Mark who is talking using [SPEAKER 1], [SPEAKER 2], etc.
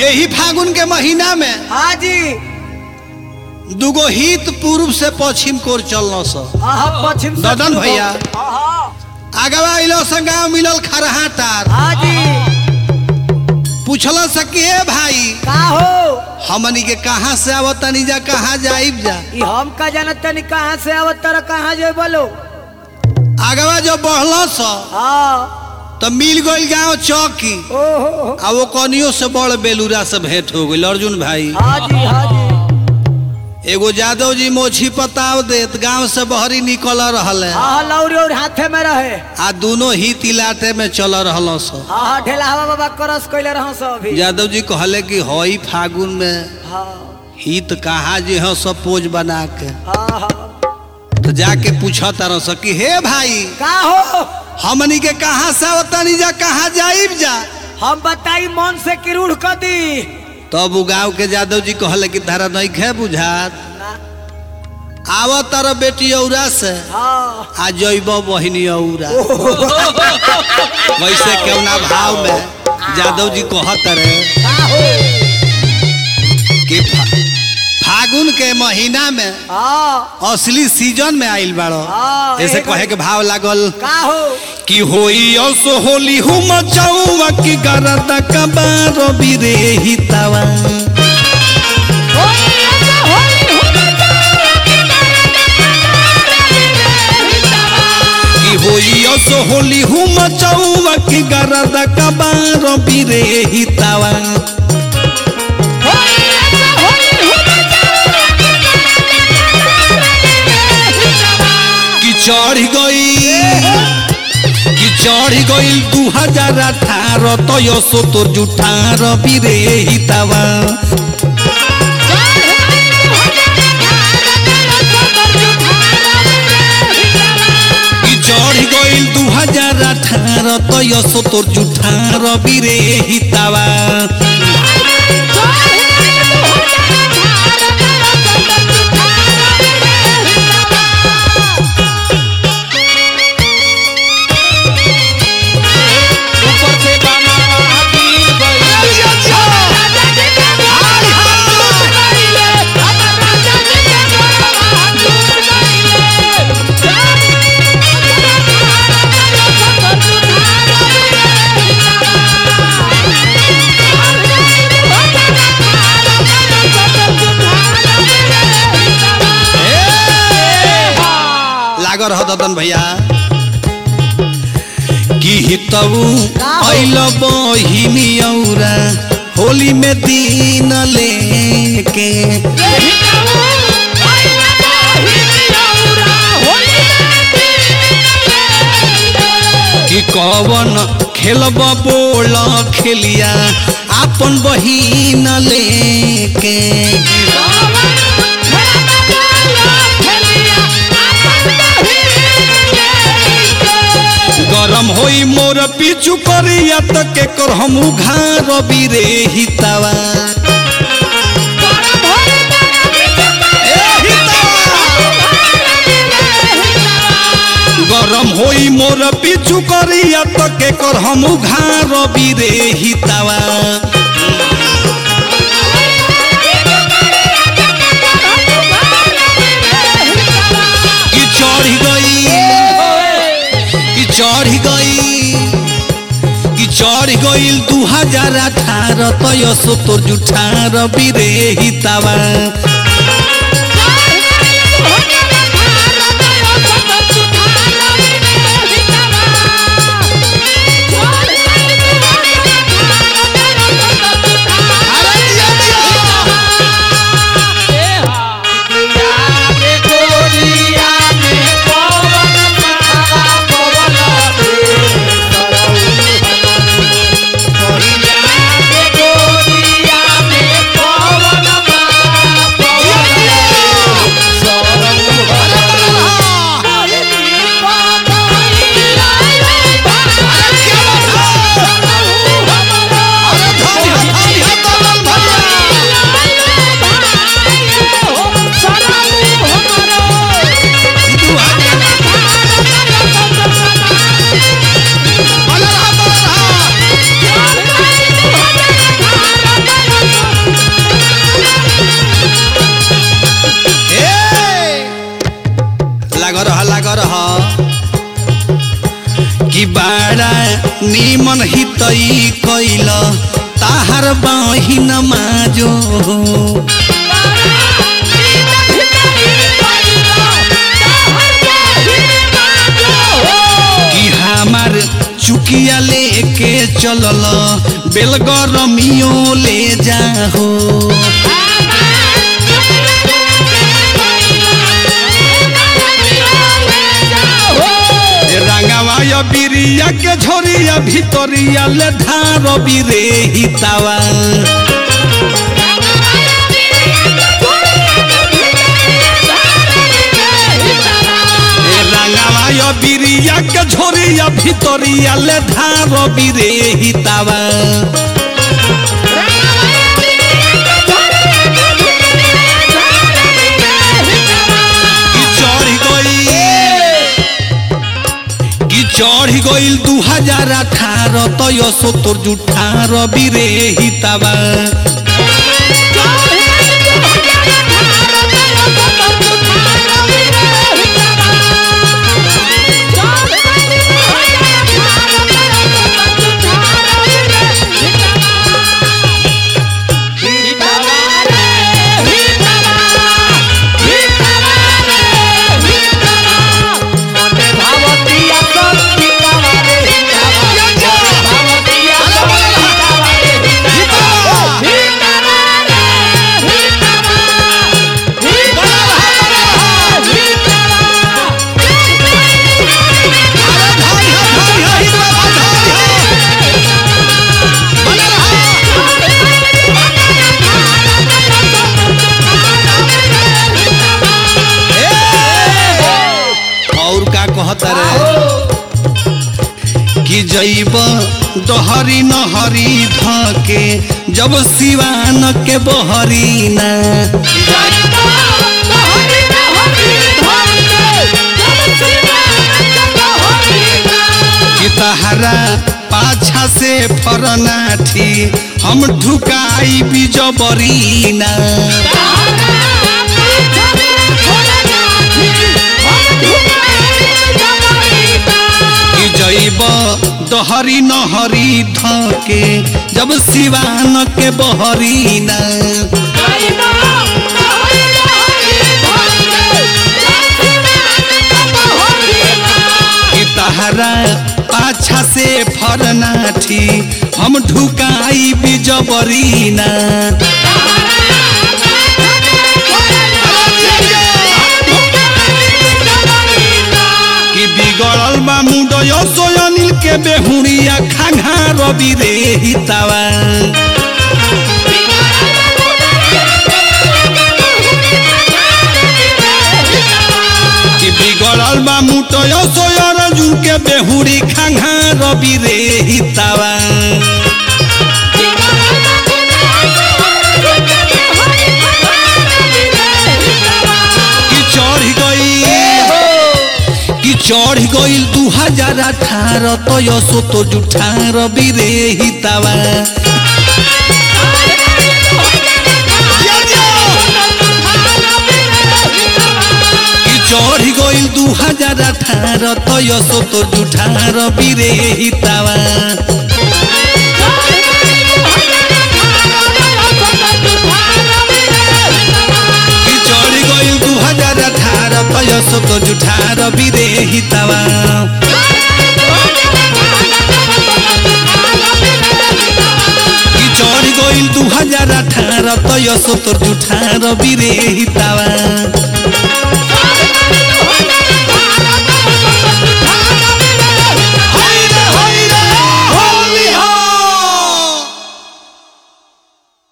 [SPEAKER 1] यही फागुन के महीना में
[SPEAKER 2] हाँ जी
[SPEAKER 1] दुगो हित पूर्व से पश्चिम कोर चलना स
[SPEAKER 2] आहा पश्चिम से
[SPEAKER 1] ददन
[SPEAKER 2] शुरू हो।
[SPEAKER 1] भैया।
[SPEAKER 2] आहा,
[SPEAKER 1] आगवा इलो से गाँव मिलल खरहा तार
[SPEAKER 2] हाँ जी
[SPEAKER 1] पूछल सके भाई
[SPEAKER 2] का हो
[SPEAKER 1] हमनी के कहाँ से आवतनी जा कहाँ जाइब जा
[SPEAKER 2] ई हम का जानत तनी कहाँ से आवत तर कहाँ जो बोलो
[SPEAKER 1] आगवा जो बढ़ल स
[SPEAKER 2] हाँ
[SPEAKER 1] तो मिल गई गाँव चौकी
[SPEAKER 2] ओहो
[SPEAKER 1] आ वो कनियो से बड़ बेलूरा से भेंट हो गई अर्जुन भाई
[SPEAKER 2] हाँ जी हाँ जी
[SPEAKER 1] एगो यादव जी मोछी पताव देत गांव से बहरी निकल रहल है
[SPEAKER 2] हाँ लौरी और हाथे में रहे
[SPEAKER 1] आ दोनों ही तिलाटे में चल रहल स
[SPEAKER 2] हाँ ढेला हवा बाबा करस कैले रह सब अभी
[SPEAKER 1] यादव जी कहले कि हई फागुन में
[SPEAKER 2] हाँ
[SPEAKER 1] हित कहा जे ह सब पोज बना के
[SPEAKER 2] हाँ हाँ
[SPEAKER 1] तो जाके पूछा तार स कि हे भाई
[SPEAKER 2] का हो
[SPEAKER 1] हमनी के कहाँ से आवतनी जा कहाँ जाइब जा
[SPEAKER 2] हम बताई मन से किरूढ़ कर दी
[SPEAKER 1] तब उ गाँव के यादव जी कहले कि तारा नहीं खे बुझात
[SPEAKER 2] ना
[SPEAKER 1] आव तार बेटी औरा से
[SPEAKER 2] हाँ
[SPEAKER 1] आ जैब बहिनी औरा वैसे केवना भाव में यादव जी कहत रहे
[SPEAKER 2] का हो
[SPEAKER 1] कि फा- फागुन के महीना में
[SPEAKER 2] हाँ
[SPEAKER 1] असली सीजन में आइल बाड़ो
[SPEAKER 2] हाँ,
[SPEAKER 1] ऐसे
[SPEAKER 2] एक-
[SPEAKER 1] कहे के भाव लागल
[SPEAKER 2] का हो
[SPEAKER 1] कि होई असो होली हुम चौवा की गरदा कबारो बिरे हितावा कि होई असो होली हुम चौवा की गरदा कबारो बिरे हितावा कि चढ़ गई कि चढ़ गई दू हजार अठारह तयसो तो जुठार बिरे हितावा कि चढ़ गई दू हजार अठारह तयसो तो जुठार बिरे हितावा
[SPEAKER 3] ऊपर से बाना गिर गई
[SPEAKER 1] लाग रह ददन भैया कि हितऊ अइल बहिनी औरा होली में दिन लेके कि कवन खेलब बोल खेलिया आपन बहिन लेके गरम होई मोर पीछू करिया त के कर हम घार बिरे हितावा गरम होई मोर पीछू करिया त के कर हम घार बिरे हितावा कि चढ़ गई कि चढ़ गई कि चढ़ गईल दू हजार अठारह तयसो तोर जुठार बिरे हितावा
[SPEAKER 3] याद गोरिया में पवन मावा पवन याद गोरिया में पवन मावा
[SPEAKER 1] तहार बहिन माजो कि हमार चुकिया लेके चलल बेलगरमियो ले जाहो रंगवा या बिरिया के झोरिया भितरिया ले धार बिरे हितावा ए रंगवा या बिरिया के झोरिया भितरिया ले धार बिरे हितावा कि चढ़ गई कि चढ़ गईल दू हजार अठारह तय सत्तर जुठार बिरे हितावा और का कहता रे कि जैब डहरी नहरी धके जब सिवान के बहरी ना कि तहरा पाछा से फरनाठी हम ढुकाई बिजबरी ना कि जैब डहरी नहरी धके जब सिवान के बहरी ना कि तहरा पाछा से फरनाठी हम ढुकाई बिजबरी ना कि बिगड़ल बा मुंडय सोयनिल के बेहुरिया खाघा रवि रे हितावा कि बिगड़ल बा मुटय सोयर जुन के बेहुरी खाघा रवि रे हितावा कि चढ़ गई कि चढ़ गईल दू हजार अठारह तय सोतो जुठार बिरे हितावा कि चढ़ गईल दू हजार अठारह तय सोतो जुठार बिरे हितावा कि चढ़ गईल दू हजार अठारह तय सोतो जुठार बिरे हितावा कि चढ़ गईल दू हजार अठारह तय सोतो जुठार बिरे हितावा